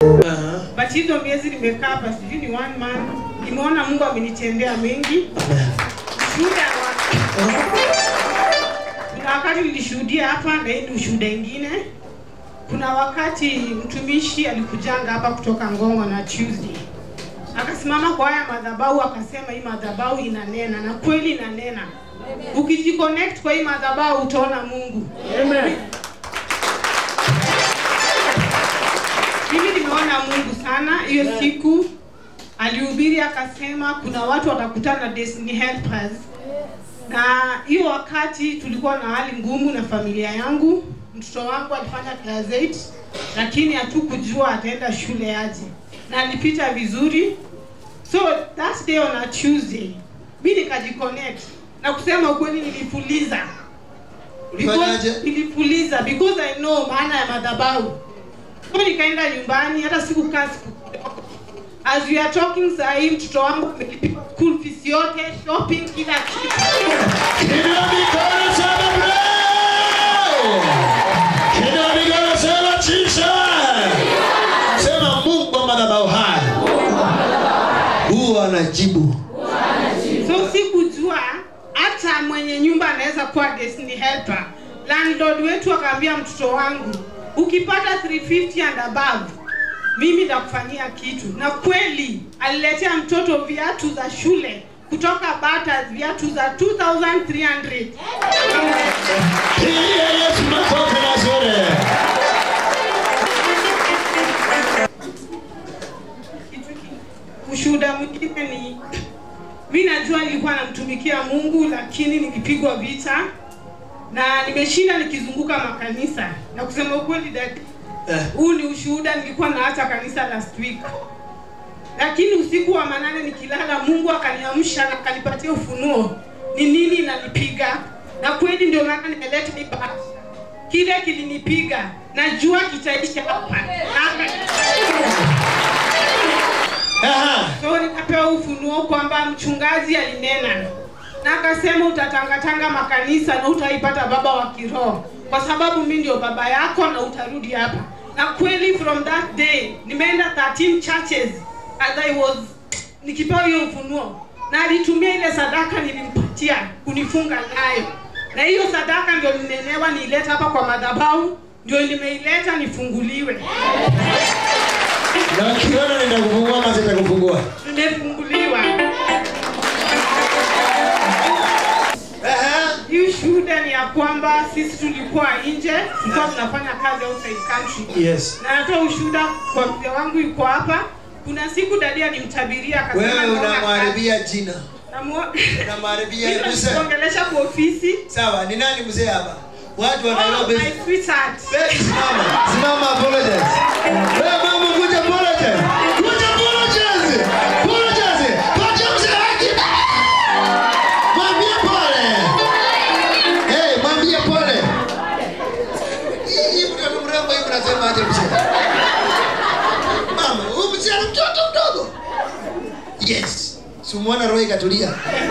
Aha. but hizo miezi nimekaa hapa sijui ni one month nimeona mungu amenitendea mengi Amen. shuhuda wa kuna wakati nilishuhudia hapa na hii ni ushuhuda ingine kuna wakati mtumishi alikujanga hapa kutoka ngongo na tuesday akasimama kwa haya madhabahu akasema hii madhabahu inanena na kweli inanena ukijiconnect kwa hii madhabahu utaona mungu mimi nimeona mungu sana hiyo siku alihubiri akasema kuna watu watakutana na destiny helpers na hiyo wakati tulikuwa na hali ngumu na familia yangu mtoto wangu alifanya class 8 lakini hatukujua ataenda shule aje na alipita vizuri so that day on a tuesday mi nikajiconnect na kusema ukweli nilipuliza Ulifanyaje? Because- nilipuliza because i know maana ya madhabahu so nikaenda nyumbani hata sikukaa siku kidogo. as we are talking sahii mtoto wangu amelipiwa school fees yote shopping kila kitu Inua mikono sema bravo. Inua mikono sema Jesus. Sema Mungu wa madhabahu haya. Huwa anajibu. so sikujua hata mwenye nyumba anaweza kuwa destiny helper landlord wetu akaambia mtoto wangu ukipata 350 and above mimi nitakufanyia kitu na kweli aliletea mtoto viatu za shule kutoka bata viatu za 2300 Pigia Yesu makofi mazuri. Kitu ki- ushuhuda mwingine ni mi najua nilikuwa namtumikia mungu lakini nikipigwa vita na nimeshinda nikizunguka makanisa na kusema ukweli dad Eh. huu ni ushuhuda nilikuwa naacha kanisa last week lakini usiku wa manane nikilala mungu akaniamsha na akanipatia ufunuo ni nini inanipiga na kweli ndio maana nimeleta hii bahasha. kile kilinipiga najua kitaisha hapa Na- Aha. so nikapewa ufunuo kwamba mchungaji alinena na akasema utatangatanga makanisa na utaipata baba wa kiroho kwa sababu mi ndio baba yako na utarudi hapa na kweli from that day nimeenda 13 churches as I was nikipewa hiyo ufunuo na alitumia ile sadaka nilimpatia kunifunga nayo na hiyo sadaka ndio ninenewa niileta hapa kwa madhabahu ndio nimeileta nifunguliwe Na ukiona nitakufungua ama sitakufungua. nimefunguliwa Aha. hii shuhuda ni ya kwamba sisi tulikuwa nje tulikuwa tunafanya kazi outside country Yes. na natoa ushuhuda kwa mzee wangu yuko hapa kuna siku dadi alimtabiria akasema Wewe naona kazi. unamharibia jina. Namuo- Unamharibia Mimi mzee. nakuongelesha kwa ofisi Sawa, ni nani mzee hapa? Watu wa oh, Nairobi. my sweetheart Baby, simama. Simama apologize. Wewe mama kuja apologize. Kuja apologize. Apologize. Pacha mzee haki. Mwambie pole. Hey, mwambie pole. Hii hii mtoto mrembo hivi unasema aje mzee? Mama, huyu mzee ana mtoto mdogo. Yes. Si umeona roho ikatulia.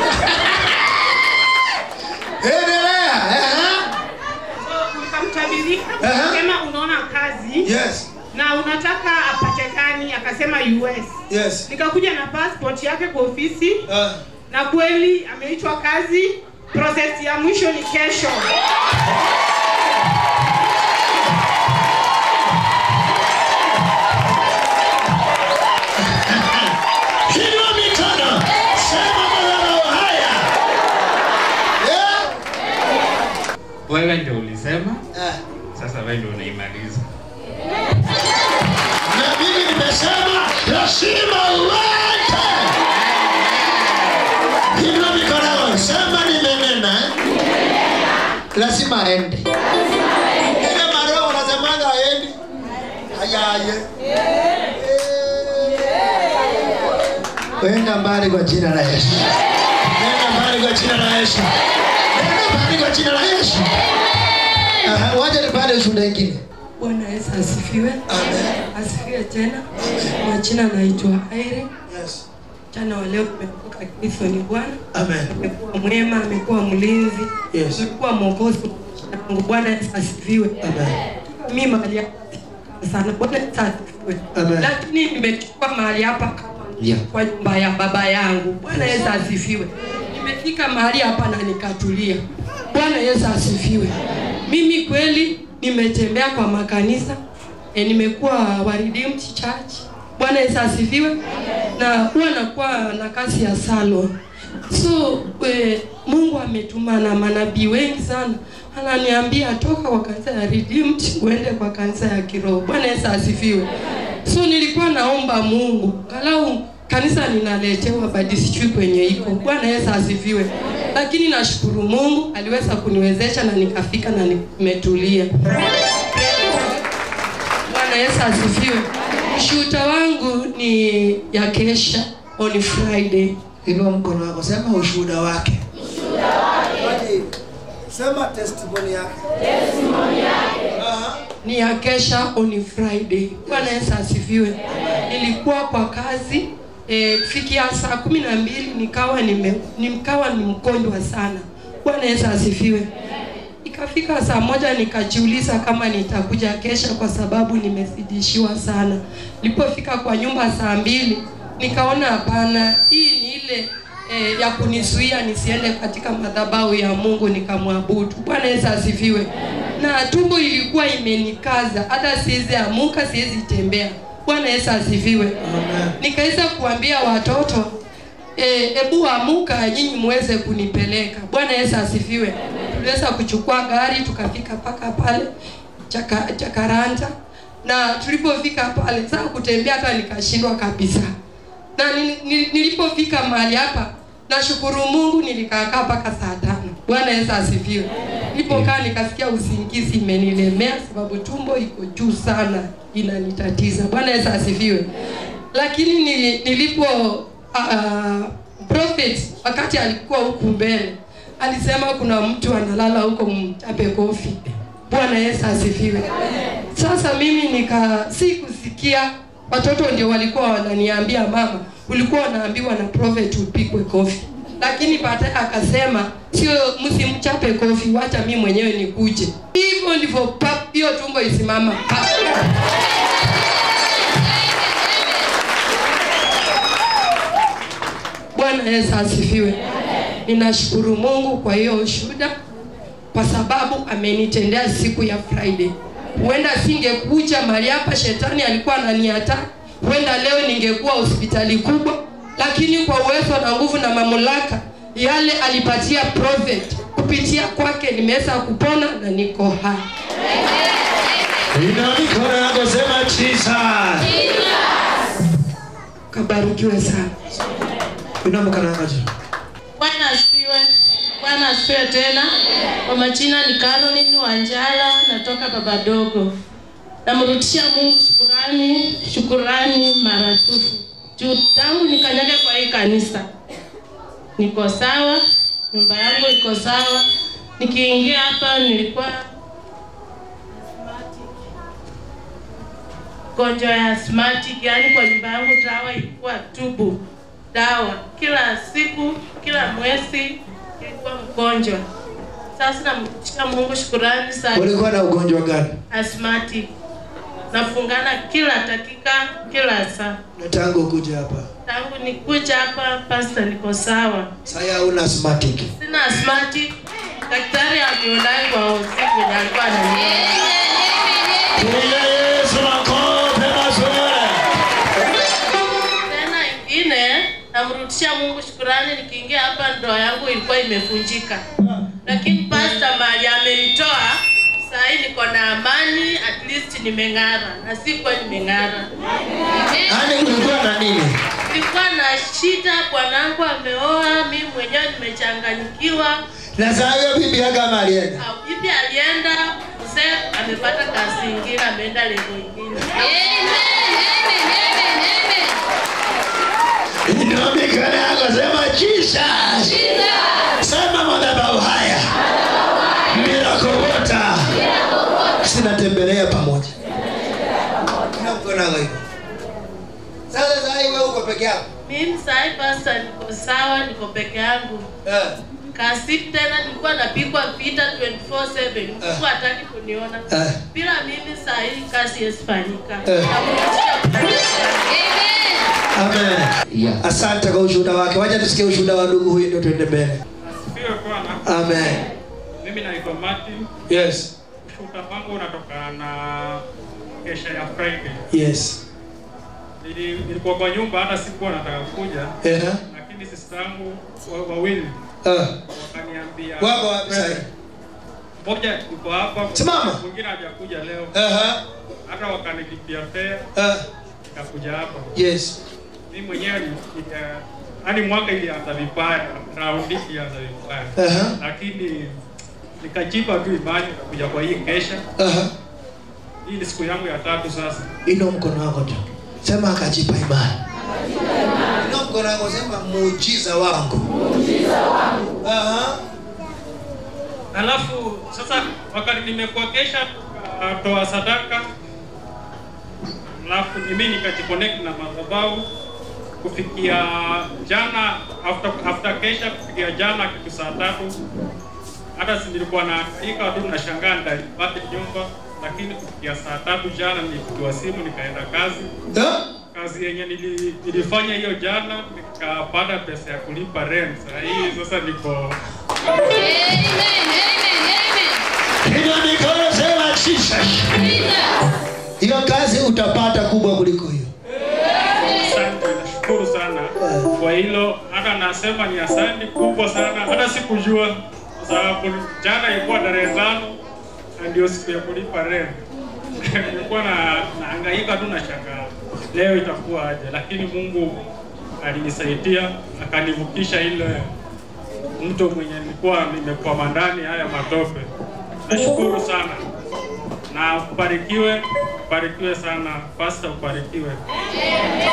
Endelea. Aha. so nikamtabiria Aha. akasema unaona kazi Yes. na unataka apatikani akasema us Yes. nikakuja na passport yake kwa ofisi Ah. na kweli ameitwa kazi process ya mwisho ni kesho Inua mikono. Sema madhabahu haya. Yeah. wewe ndio ulisema Ah. sasa wewe ndio unaimaliza Na mimi nimesema lazima uende. Inua mikono. Sema nimenena. Lazima aende. Ile maroho unasemanga aendi. Ayaye. Wenda mbali kwa jina la Yesu. Nenda mbali kwa jina la Yesu. Nenda mbali kwa jina la Yesu. Aha, wacha nipande ushuhuda ingine. Bwana Yesu asifiwe. Amen. Asifiwe tena. Majina naitwa Irene. Yes. Mchana wa leo tumeokoka Kristo ni Bwana. Amen. Amekuwa mwema, amekuwa mlinzi, Yes. amekuwa mwokozi wangu. Bwana Yesu asifiwe. Amen. Mimi mahali hapa sana Bwana Yesu asifiwe. Amen. lakini nimechukua mahali hapa kama Yeah. kwa nyumba ya baba yangu bwana yesu asifiwe nimefika mahali hapa na nikatulia bwana yesu asifiwe mimi kweli nimetembea kwa makanisa e, nimekuwa wa Redeemed Church bwana yesu asifiwe na huwa nakuwa na kazi ya salon so e, mungu ametuma na manabii wengi sana ananiambia toka kwa kanisa ya Redeemed uende kwa kanisa ya kiroho bwana yesu asifiwe so nilikuwa naomba mungu galau kanisa ninaletewa badi sijui kwenye iko bwana yesu asifiwe lakini nashukuru mungu aliweza kuniwezesha na nikafika na nimetulia bwana yesu asifiwe ushuhuda wangu ni ya kesha on friday inua mkono wako sema ushuhuda wake sema testimony yake ni ya kesha on friday bwana yesu asifiwe nilikuwa kwa kazi e, kufikia saa kumi na mbili nikawa nime, nikawa ni mgonjwa sana bwana yesu asifiwe ikafika saa moja nikajiuliza kama nitakuja kesha kwa sababu nimezidishiwa sana nilipofika kwa nyumba saa mbili nikaona hapana hii ni ile e, ya kunizuia nisiende katika madhabahu ya mungu nikamwabudu bwana yesu asifiwe na tumbo ilikuwa imenikaza hata siwezi amuka siwezi tembea bwana yesu asifiwe nikaweza kuambia watoto hebu e, amuka nyinyi muweze kunipeleka bwana yesu asifiwe tuliweza kuchukua gari tukafika mpaka pale chaka, chakaranta na tulipofika pale saa kutembea hata nikashindwa kabisa na nil- nil- nilipofika mahali hapa nashukuru mungu nilikaakaa mpaka saa tano bwana yesu asifiwe nilipokaa nikasikia usingizi imenilemea sababu tumbo iko juu sana inanitatiza bwana yesu asifiwe lakini nili- nilipo uh, prophet wakati alikuwa huku mbele alisema kuna mtu analala huko mchape kofi bwana yesu asifiwe sasa mimi nika si kusikia watoto ndio walikuwa wananiambia mama ulikuwa unaambiwa na prophet upigwe kofi lakini baadaye akasema sio msimchape kofi wacha mi mwenyewe nikuje hivyo ndivyo pap hiyo tumbo isimama pap. bwana yesu asifiwe ninashukuru mungu kwa hiyo ushuhuda kwa sababu amenitendea siku ya friday huenda singekuja mahali hapa shetani alikuwa ananiata huenda leo ningekuwa hospitali kubwa lakini kwa uwezo na nguvu na mamlaka yale alipatia prophet kupitia kwake nimeweza kupona na niko hai inua mikono yako sema jesus kabarikiwe sana inua mikono yako juu Bwana asifiwe. Bwana asifiwe tena. Kwa majina ni Caroline Wanjala, natoka Babadogo. Namrudishia Mungu shukurani, shukurani maradufu. Juu tangu nikanyage kwa hii kanisa. Niko sawa, nyumba yangu iko sawa. Nikiingia hapa nilikuwa gonjwa ya asthmatic, yani kwa nyumba yangu dawa ilikuwa tubu dawa kila siku kila mwezi ilikuwa mgonjwa sasa namrudishia mungu shukurani sana ulikuwa na ugonjwa gani asthmatic nafungana kila dakika kila saa na tangu kuja hapa tangu nikuja hapa pasta niko sawa saya una asthmatic sina asthmatic daktari alionai kwa usiku venye alikuwa ananiona piga yesu makofi mazuri tena ingine namrudishia mungu shukurani nikiingia hapa ndoa yangu ilikuwa imefunjika lakini pasta mali amenitoa sahii niko na amani at least nimeng'ara na sikuwa nimeng'ara yani kulikuwa na nini nilikuwa na shida bwanangu ameoa mi mwenyewe nimechanganyikiwa na saa hiyo bibi yake ama alienda Ah, bibi alienda mzee amepata kazi ingine ameenda levo ingine inua mikono yako sema jesus sema madhabahu haya mirakowota sinatembelea pamoja Inua mkono yako hivyo sasa saa hii wewe uko peke yako mimi sahii pasta niko sawa niko peke yangu Eh. kasi tena nilikuwa napigwa vita 24/7 mtu hataki kuniona Eh. bila mimi saa hii kazi yasifanyika Eh. Namrudishia Amen. Yeah. Asante kwa ushuhuda wake. Wacha tusikie ushuhuda wa ndugu huyu ndio tuende mbele. Asifiwe Bwana. Amen. Mimi naitwa Martin. Yes. Ushuhuda wangu unatokana na kesha ya Friday. Yes. Nili- Nilikuwa kwa nyumba hata sikuwa nataka kuja, Eh. lakini sister yangu wa- wawili Ah. wakaniambia Wako wapi sasa? Mmoja yuko hapa, Simama. mwingine hajakuja leo, Aha. hata wakanilipia fare Ah. nikakuja hapa. Yes. Mimi mwenyewe ni- nika- hadi mwaka ilianza vibaya, raundi ilianza vibaya, Aha. lakini nikajipa tu imani kuja kwa hii kesha. Aha. Hii ni siku yangu ya tatu sasa. Inua mkono wako tu. Sema akajipa imani. Inua mkono wako sema muujiza wangu. Muujiza wangu. Aha. Alafu sasa wakati nimekuwa kesha toa sadaka, alafu mimi nikajiconnect na madhabahu kufikia jana after, after kesha kufikia jana kitu saa tatu hata si nilikuwa na ika tu nashangaa ndalipate nyumba, lakini kufikia saa tatu jana nilipigiwa simu nikaenda kazi Ah. kazi yenye nili, nilifanya hiyo jana nikapata pesa ya kulipa rent. Saa hii sasa niko Inua mikono sema Jesus. Hiyo kazi utapata kubwa kuliko hiyo. Asante, nashukuru sana kwa hilo. Hata nasema ni asante kubwa sana, hata sikujua kwa sababu jana ilikuwa tarehe tano na ndio siku ya kulipa rent. Nilikuwa na nahangaika tu na shangaa leo itakuwa aje, lakini Mungu alinisaidia akanivukisha ile mto mwenye nilikuwa nimekwama ndani haya matope. Nashukuru sana na ubarikiwe, ubarikiwe sana, pastor, ubarikiwe.